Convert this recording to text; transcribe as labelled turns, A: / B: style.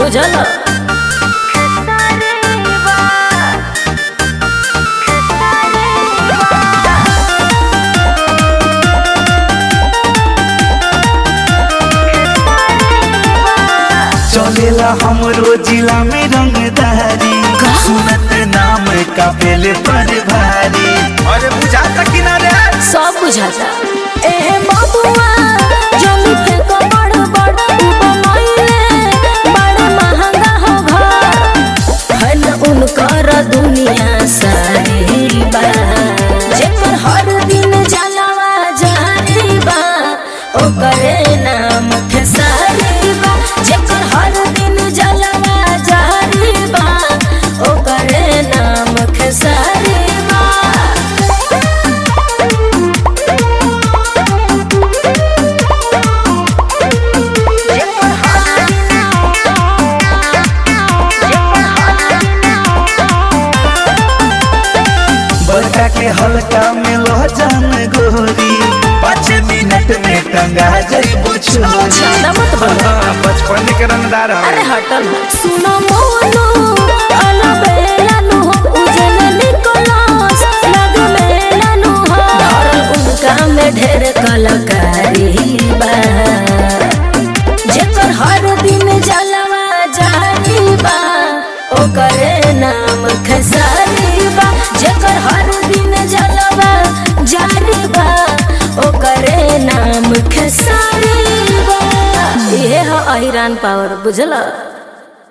A: बुझल
B: चलेला हमरो जिला में रंगदारी सुनत नाम का पेले पर भारी अरे बुझाता कि ना रे
A: सब बुझाता ए बबुआ जमी फेंको बड़ बड़ उ बनइले बड़ महंगा हो घर है न उनकर दुनिया सारी बा जेकर हर दिन जलवा जारी बा ओकरे नाम खेसारी बा जेकर हर दिन जलवा जारी बा ओकरे नाम खेसारी बा
B: बड़का के हल्का में लो जान गोरी पाँच मिनट में टंगा जइबो छोरी
A: ज्यादा मत बोलो।
B: हाँ, बचपन के रंगदार
A: अरे
B: है
A: हटल सुनो मोनो अलबेलानु उजल निकोलस लग मेलानु धरल उनका में ढेर कलाकारी बा जेकर हर दिन जलवा जारी बा ओकरे नाम खेसारी बा जेकर हर दिन जलवा जारी बा ओकरे नाम खेसारी बा ये है अहिरान पावर बुझल